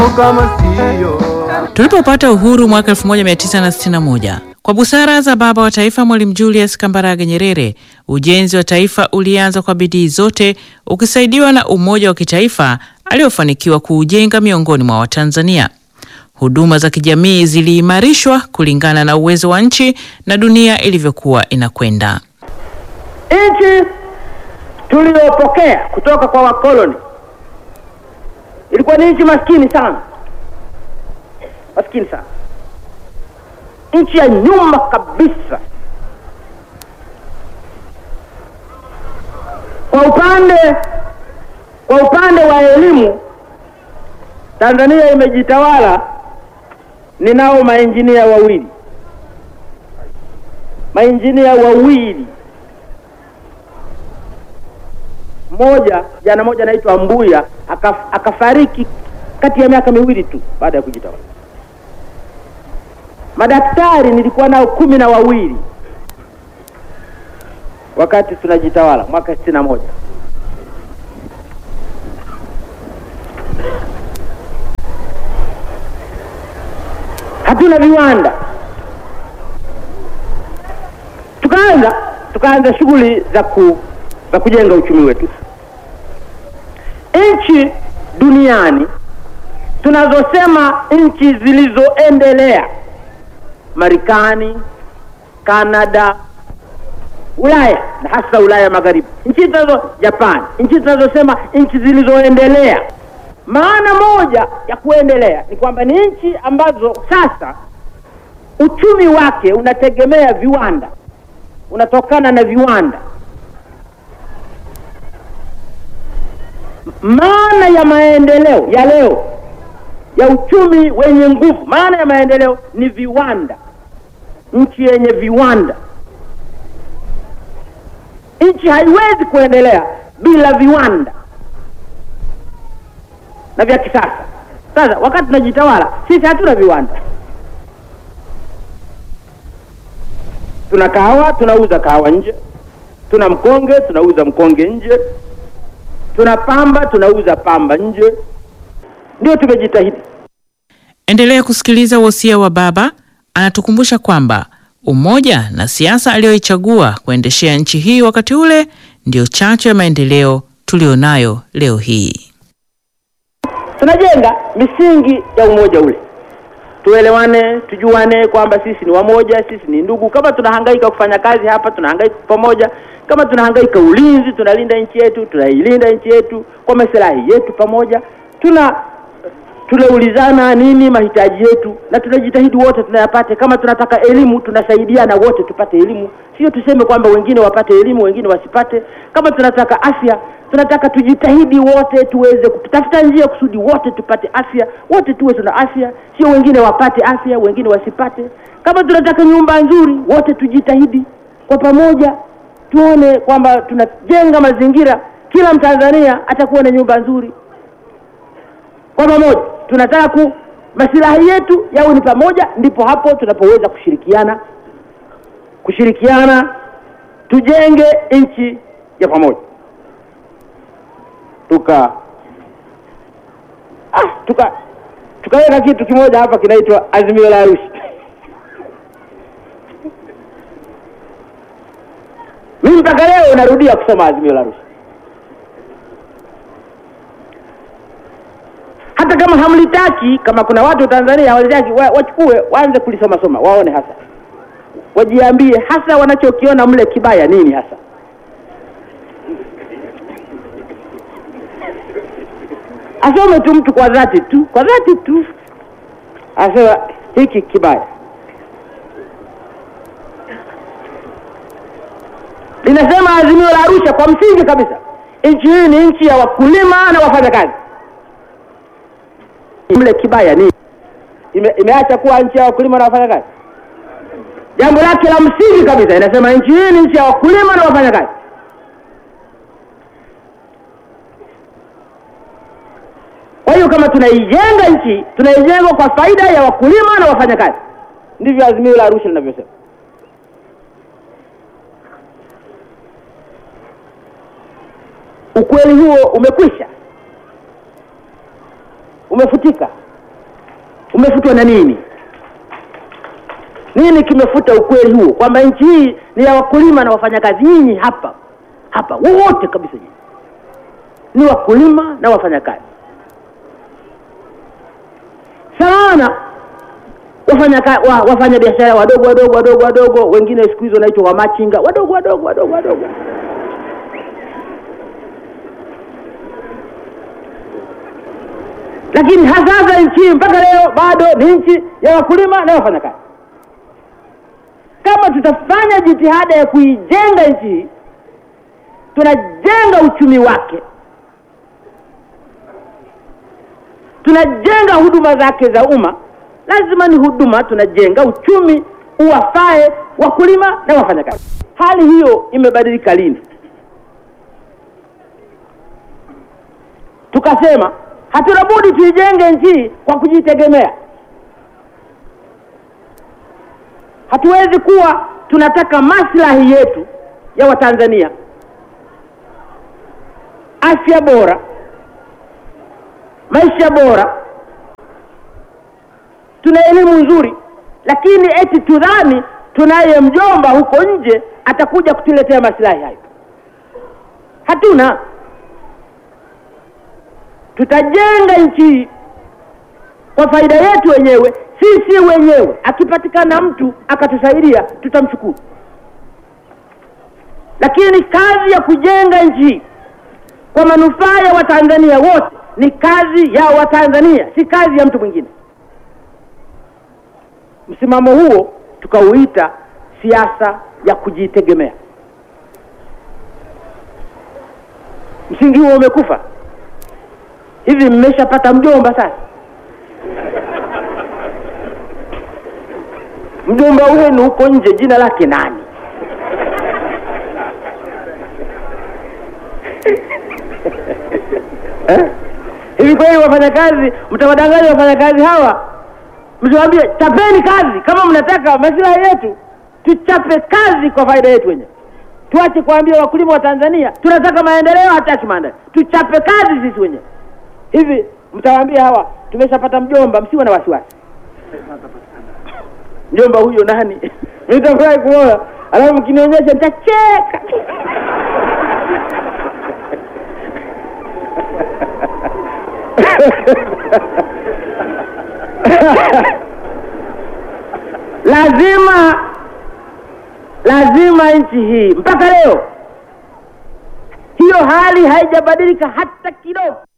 kama sio Tulipopata uhuru mwaka 1961 kwa busara za baba wa taifa Mwalimu Julius Kambarage Nyerere, ujenzi wa taifa ulianza kwa bidii zote, ukisaidiwa na umoja wa kitaifa aliofanikiwa kuujenga miongoni mwa Watanzania. Huduma za kijamii ziliimarishwa kulingana na uwezo wa nchi na dunia ilivyokuwa inakwenda. Nchi tuliyopokea kutoka kwa wakoloni ilikuwa ni nchi maskini sana, maskini sana, nchi ya nyuma kabisa. Kwa upande kwa upande wa elimu, Tanzania imejitawala. Ninao mainjinia wawili, mainjinia wawili mmoja jana moja anaitwa Mbuya akaf, akafariki kati ya miaka miwili tu baada ya kujitawala. Madaktari nilikuwa nao kumi na wawili wakati tunajitawala mwaka sitini na moja. Hatuna viwanda, tukaanza tukaanza shughuli za ku za kujenga uchumi wetu. Nchi duniani tunazosema nchi zilizoendelea, Marekani, Kanada, Ulaya na hasa Ulaya Magharibi, nchi tunazo Japan, nchi tunazosema nchi zilizoendelea. Maana moja ya kuendelea ni kwamba ni nchi ambazo sasa uchumi wake unategemea viwanda, unatokana na viwanda. Maana ya maendeleo ya leo ya uchumi wenye nguvu, maana ya maendeleo ni viwanda, nchi yenye viwanda. Nchi haiwezi kuendelea bila viwanda na vya kisasa. Sasa wakati tunajitawala sisi, hatuna viwanda. Tuna kahawa, tunauza kahawa nje. Tuna mkonge, tunauza mkonge nje. Tuna pamba, tunauza pamba nje. Ndio tumejitahidi. Endelea kusikiliza wosia wa baba. Anatukumbusha kwamba umoja na siasa aliyoichagua kuendeshea nchi hii wakati ule ndiyo chachu ya maendeleo tulionayo leo hii. Tunajenga misingi ya umoja ule, tuelewane, tujuane kwamba sisi ni wamoja, sisi ni ndugu. Kama tunahangaika kufanya kazi hapa, tunahangaika pamoja. Kama tunahangaika ulinzi, tunalinda nchi yetu, tunailinda nchi yetu kwa maslahi yetu pamoja. Tuna tunaulizana nini mahitaji yetu, na tunajitahidi wote tunayapate. Kama tunataka elimu, tunasaidiana wote tupate elimu, sio tuseme kwamba wengine wapate elimu wengine wasipate. Kama tunataka afya, tunataka tujitahidi wote tuweze kutafuta njia kusudi wote tupate afya, wote tuwe tuna afya, sio wengine wapate afya wengine wasipate. Kama tunataka nyumba nzuri, wote tujitahidi kwa pamoja, tuone kwamba tunajenga mazingira, kila Mtanzania atakuwa na nyumba nzuri kwa pamoja tunataka ku masilahi yetu yawe ni pamoja, ndipo hapo tunapoweza kushirikiana kushirikiana tujenge nchi ya pamoja. Tuka ah, tuka tukaweka kitu kimoja hapa kinaitwa Azimio la Arusha. Mimi mpaka leo narudia kusoma Azimio la Arusha. hata kama hamlitaki, kama kuna watu Tanzania hawalitaki, wa- wachukue waanze kulisoma soma, waone hasa, wajiambie hasa wanachokiona mle kibaya nini hasa. Asome tu mtu kwa dhati tu, kwa dhati tu, asema hiki kibaya. Linasema azimio la Arusha kwa msingi kabisa, nchi hii ni nchi ya wakulima na wafanyakazi mle kibaya ni ime, imeacha kuwa nchi ya wakulima na wafanyakazi. Jambo lake la msingi kabisa inasema nchi hii ni nchi ya wakulima na wafanyakazi. Kwa hiyo kama tunaijenga nchi, tunaijenga kwa faida ya wakulima na wafanyakazi. Ndivyo azimio la Arusha linavyosema. Ukweli huo umekwisha, umefutika. umefutwa na nini? Nini kimefuta ukweli huo kwamba nchi hii ni ya wakulima na wafanyakazi? Nyinyi hapa hapa wote kabisa nyinyi ni wakulima na wafanyakazi sana wafanya ka, wa, wafanya biashara wadogo wadogo wadogo wadogo, wengine siku hizo wanaitwa wamachinga wadogo wadogo wadogo wadogo. Lakini hasasa nchi mpaka leo bado ni nchi ya wakulima na wafanyakazi. Kama tutafanya jitihada ya kuijenga nchi hii, tunajenga uchumi wake, tunajenga huduma zake za umma lazima ni huduma, tunajenga uchumi uwafae wakulima na wafanyakazi. Hali hiyo imebadilika lini? Tukasema hatuna budi tuijenge nchi kwa kujitegemea. Hatuwezi kuwa tunataka maslahi yetu ya Watanzania, afya bora, maisha bora tuna elimu nzuri, lakini eti tudhani tunaye mjomba huko nje atakuja kutuletea maslahi hayo. Hatuna. Tutajenga nchi kwa faida yetu wenyewe, sisi wenyewe. Akipatikana mtu akatusaidia, tutamshukuru, lakini kazi ya kujenga nchi kwa manufaa ya Watanzania wote ni kazi ya Watanzania, si kazi ya mtu mwingine. Msimamo huo tukauita siasa ya kujitegemea. Msingi huo umekufa. Hivi mmeshapata mjomba sasa? Mjomba wenu huko nje jina lake nani? eh? Hivi kweli wafanyakazi, mtawadanganya wafanyakazi hawa msiwaambie chapeni kazi kama mnataka maslahi yetu, tuchape kazi kwa faida yetu wenyewe. Tuache kuambia wakulima wa Tanzania tunataka maendeleo, hataki maendeleo. Tuchape kazi sisi wenyewe. Hivi mtawaambia hawa tumeshapata mjomba, msiwe na wasiwasi. Mjomba huyo nani? Nitafurahi kuona, alafu mkinionyesha nitacheka. lazima lazima nchi hii mpaka leo hiyo hali haijabadilika hata kidogo.